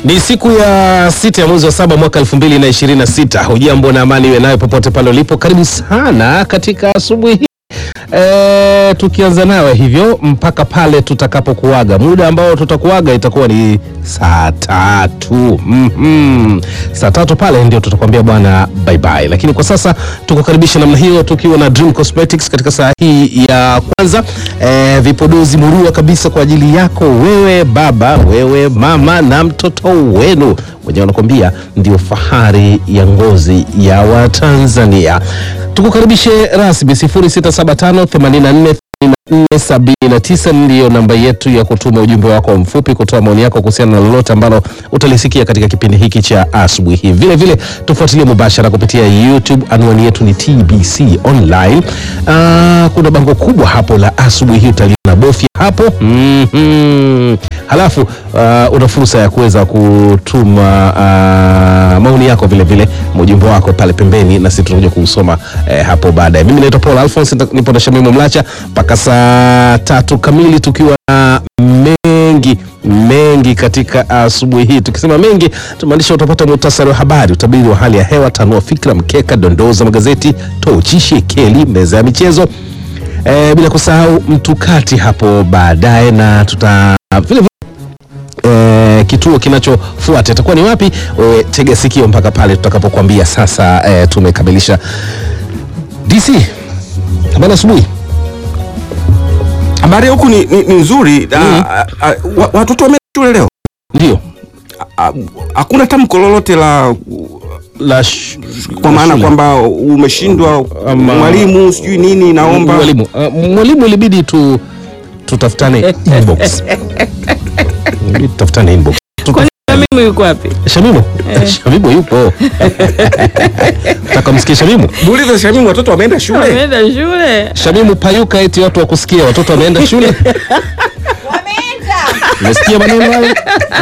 Ni siku ya sita ya mwezi wa saba mwaka elfu mbili na ishirini na sita. Hujambo na amani iwe nayo popote pale ulipo. Karibu sana katika asubuhi hii e, tukianza nawe hivyo mpaka pale tutakapokuaga. Muda ambao tutakuaga itakuwa ni saa tatu mm-hmm. Saa tatu pale ndio tutakwambia bwana bye bye, lakini kwa sasa tukukaribisha namna hiyo tukiwa na Dream Cosmetics katika saa hii ya kwanza e, vipodozi murua kabisa kwa ajili yako wewe baba, wewe mama na mtoto wenu wenyewe wanakwambia ndio fahari ya ngozi ya Watanzania. Tukukaribishe rasmi 0675 84 479 ndiyo namba yetu ya kutuma ujumbe wako mfupi, kutoa maoni yako kuhusiana na lolote ambalo utalisikia katika kipindi hiki cha asubuhi hii. Vile vile tufuatilie mubashara kupitia YouTube, anwani yetu ni TBC Online. Ah, kuna bango kubwa hapo la asubuhi hii, utaliona, bofya hapo mm-hmm. Halafu ah, una fursa ya kuweza kutuma ah, maoni yako vile vile ujumbe wako pale pembeni, na sisi tutakuja kuusoma eh, hapo baadaye. Mimi naitwa Paul Alphonse, nipo na Shamimu Mlacha mpaka saa tatu kamili tukiwa na mengi mengi katika asubuhi hii. Tukisema mengi tumaanisha utapata muhtasari wa habari, utabiri wa hali ya hewa, tanua fikra, mkeka, dondoo za magazeti, tochi, shekeli, meza ya michezo e, bila kusahau mtukati hapo baadaye, na tuta vile vile e, kituo kinachofuata itakuwa ni wapi? E, tega sikio mpaka pale tutakapokuambia sasa. E, tumekamilisha DC bana asubuhi Habari huku ni, ni, ni nzuri mm. Watoto wameenda shule leo, ndio Ah, hakuna tamko lolote la la sh- kwa maana shule. kwamba umeshindwa Ama- mwalimu sijui nini, naomba mwalimu uh, mwalimu ilibidi tu tutafutane inbox Ilibidi tutafutane inbox Kwani mimi yuko wapi? Shamimu Shamimu yupo taka msikie Shamimu muulize Shamimu, watoto wameenda shule. Ameenda shule. Shamimu payuka eti watu wakusikia watoto wameenda shule umesikia maneno hayo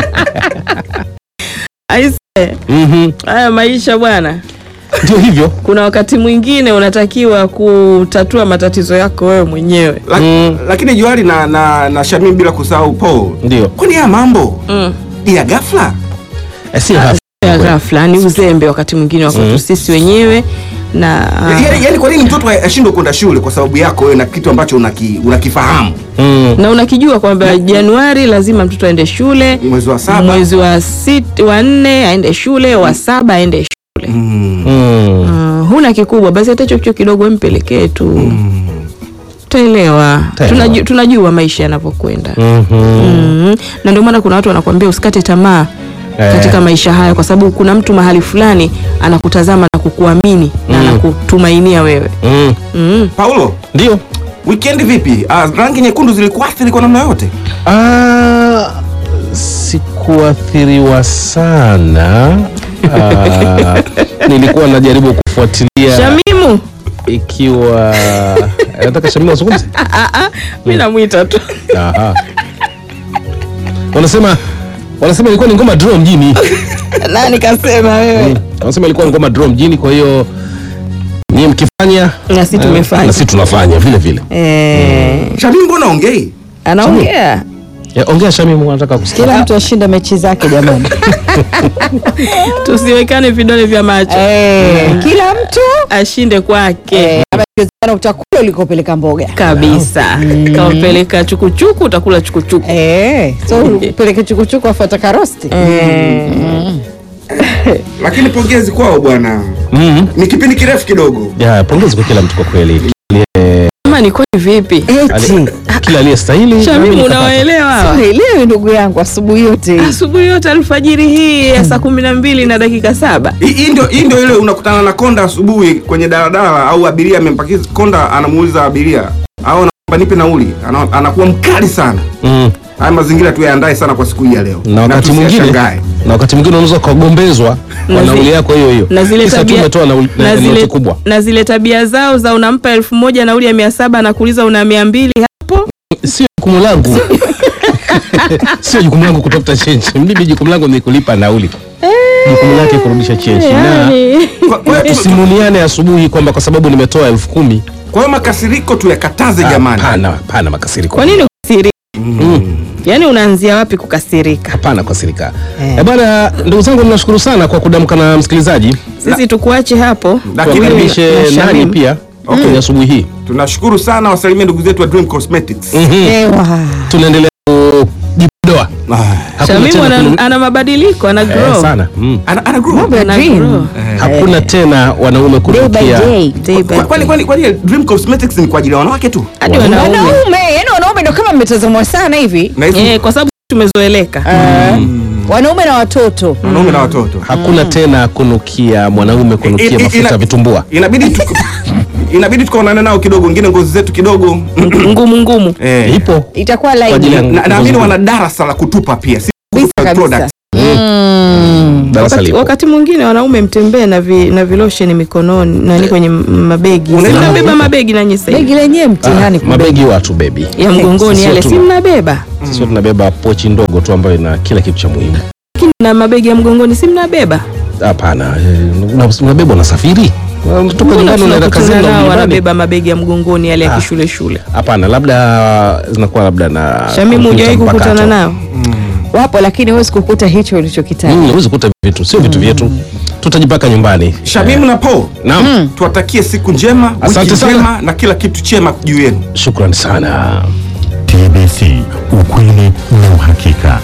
Aise, Mhm. haya maisha bwana. ndio hivyo Kuna wakati mwingine unatakiwa kutatua matatizo yako wewe mwenyewe. La, Mm. Lakini Juali na, na, na Shamimu bila kusahau Paul, ndio kwani haya mambo Mm. ni ya ghafla? Eh, si ghafla. Ya ghafla ni uzembe wakati mwingine wa kwetu sisi wenyewe na Yaani yaani kwa nini mtoto ashindwe kwenda shule kwa sababu yako wewe na kitu ambacho unaki, unakifahamu Mm. na unakijua kwamba Januari lazima mtoto aende shule, mwezi wa saba mwezi wa sit, wa nne aende shule, wa saba aende shule. mm. Mm. Mm, huna kikubwa basi hata hicho kicho kidogo mpelekee tu utaelewa. Utaelewa. Tunaju, tunajua maisha yanavyokwenda. Mhm. Mm. Na ndio maana kuna watu wanakuambia usikate tamaa Eh. katika maisha haya, kwa sababu kuna mtu mahali fulani anakutazama na kukuamini na Mm. anakutumainia wewe. Mm. Mm. Paulo, ndio weekend vipi? Ah, rangi nyekundu zilikuathiri kwa namna yote? Ah, sikuathiriwa sana Ah, nilikuwa najaribu kufuatilia Shamimu, ikiwa nataka Shamimu azungumze. mimi namwita tu. Aha. Wanasema wanasema ilikuwa ni ngoma draw mjini. Nani kasema wewe? Wanasema ilikuwa ni ngoma draw mjini, kwa hiyo nyie mkifanya Na sisi tumefanya. na sisi tunafanya vile vile. Eh, Shamimu, mbona ongei? anaongea. Ya, ongea Shamimu, anataka kusikia. Kila mtu ashinde mechi zake jamani. Tusiwekane vidole vya macho. Eh, kila mtu Ashinde kwake. eh, kama ikiwezekana utakula ulikopeleka mboga. kabisa kawapeleka chukuchuku utakula chukuchuku Eh, so upeleke chukuchuku afuata karosti. Lakini pongezi kwao bwana, Mhm. ni kipindi kirefu kidogo. Ya, pongezi kwa kila mtu kwa kweli. ama ni kwani vipi Eti. Kila aliyestahili. shamimu nami nikapata. unawaelewa hawa? Sielewi ndugu yangu asubuhi yote hii. asubuhi yote alfajiri hii ya saa kumi na mbili na dakika saba Hii hii ndio hii ndio ile unakutana na konda asubuhi kwenye daladala au abiria amempakiza konda, anamuuliza abiria au anaomba nipe nauli, ana, anakuwa mkali sana. Mm. Haya mazingira tuyaandae sana kwa siku hii ya leo, na wakati mwingine tusiyashangae. na wakati mwingine unaweza ukagombezwa kwa Na zi- nauli yako hiyo hiyo na zile Kisa tu tabia umetoa nauli na na zile, noti kubwa na zile tabia zao za unampa elfu moja nauli ya mia saba na kuuliza una mia mbili hapo sio jukumu langu sio jukumu langu kutafuta change mimi jukumu langu ni kulipa nauli jukumu lake kurudisha change na yani. Kwa- kwa hiyo tu- tusimuliane asubuhi kwamba kwa sababu nimetoa elfu kumi kwa hiyo makasiriko tuyakataze jamani. Hapana, hapana makasiriko kwa nini usiri Mm. yaani unaanzia wapi kukasirika hapana kwa sirika Eh. eh. bwana ndugu zangu ninashukuru sana kwa kudamka na msikilizaji sisi tukuache hapo Lakini Wewe tukaribishe na nani Shamim. pia Okay. kwenye asubuhi hii tunashukuru sana wasalimie ndugu zetu wa Dream Cosmetics Ewa. tunaendelea kujipodoa Ah, Hakuna Shamimu tena ana, kunu- ana mabadiliko ana eh, grow sana mm. ana, ana grow. Mambo ya Ana dream. grow. hakuna tena wanaume Day by kunukia day. Day by Kwa- kwani kwani kwani Dream Cosmetics ni kwa ajili ya wanawake tu hadi wanaume Wanaume, yani wanaume ndo kama mmetazamwa sana hivi. na hizo eh, kwa sababu tumezoeleka Eh, Wanaume na watoto. wanaume na watoto hakuna tena kunukia mwanaume kunukia I- i- mafuta ina- ya vitumbua inabidi tu, inabidi tukaonane nao kidogo wengine ngozi zetu kidogo ngumu ngumu eh, ipo Itakuwa Kwa ajili ya- laini. na- naamini wana darasa la kutupa pia si Kabisa, kutupa kabisa. products. Mm. darasa wakati, lipo wakati mwingine wanaume mtembee na, vi, na vilosheni mikononi nani kwenye m- mabegi Unaenda- si mnabeba mabegi nanyi sasa hivi? Begi lenyewe mtihani Ah, kubeba. mabegi watu bebi ya mgongoni sio yale tu- si mnabeba sio tunabeba pochi ndogo tu ambayo ina kila kitu cha muhimu lakini na mabegi ya mgongoni si mnabeba hapana eh, una- unabeba unasafiri unatoka Mbona nyumbani unaenda kazini tunakutana na nao nyumbani wanabeba mabegi ya mgongoni yale ya Ah. kishule shule hapana labda zinakuwa labda na Shamimu kompyuta hujawahi kukutana mpakato. nao Wapo lakini huwezi kukuta hicho ulichokitaja. Mm, huwezi kukuta vitu sio vitu vyetu tutajipaka nyumbani Shamimu na Paul naam tuwatakie siku njema Asante wiki sana. njema na kila kitu chema juu yenu shukrani sana TBC, ukweli na uhakika.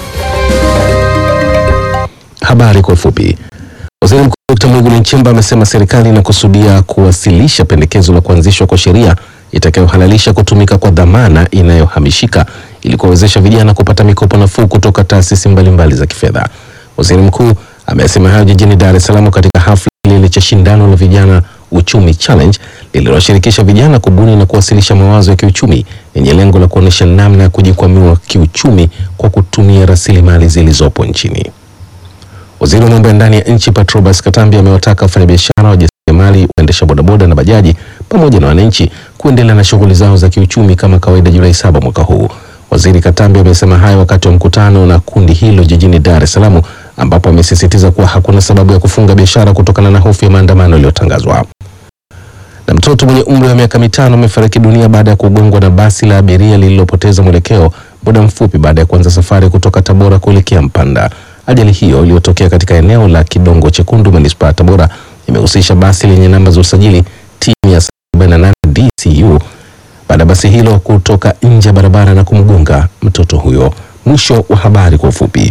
Habari kwa ufupi. Waziri Mkuu Dkt. Mwigulu Nchemba amesema serikali inakusudia kuwasilisha pendekezo la kuanzishwa kwa sheria itakayohalalisha kutumika kwa dhamana inayohamishika ili kuwawezesha vijana kupata mikopo nafuu kutoka taasisi mbalimbali za kifedha. Waziri Mkuu amesema hayo jijini Dar es Salaam katika hafla kilele cha shindano la vijana Uchumi Challenge lililoshirikisha vijana kubuni na kuwasilisha mawazo ya kiuchumi yenye lengo la kuonyesha namna ya kujikwamua kiuchumi kwa kutumia rasilimali zilizopo nchini. Waziri wa mambo ya ndani ya nchi Patrobas Katambi amewataka wafanyabiashara, wajasiriamali, waendesha bodaboda na bajaji pamoja na wananchi kuendelea na shughuli zao za kiuchumi kama kawaida Julai saba mwaka huu. Waziri Katambi amesema hayo wakati wa mkutano na kundi hilo jijini Dar es Salaam ambapo amesisitiza kuwa hakuna sababu ya kufunga biashara kutokana na hofu ya maandamano yaliyotangazwa. Na mtoto mwenye umri wa miaka mitano amefariki dunia baada ya kugongwa na basi la abiria lililopoteza mwelekeo muda mfupi baada ya kuanza safari kutoka Tabora kuelekea Mpanda. Ajali hiyo iliyotokea katika eneo la Kidongo Chekundu, manispaa ya Tabora, imehusisha basi lenye namba za usajili T 148 DCU baada ya basi hilo kutoka nje ya barabara na kumgonga mtoto huyo. Mwisho wa habari kwa ufupi.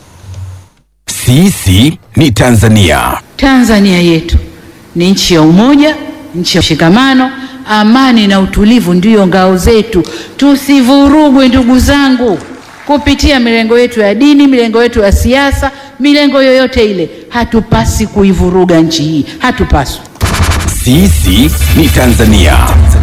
Sisi ni Tanzania. Tanzania yetu ni nchi ya umoja, nchi ya mshikamano, amani na utulivu ndiyo ngao zetu. Tusivurugwe ndugu zangu, kupitia milengo yetu ya dini, milengo yetu ya siasa, milengo yoyote ile. Hatupasi kuivuruga nchi hii, hatupaswi. Sisi ni Tanzania.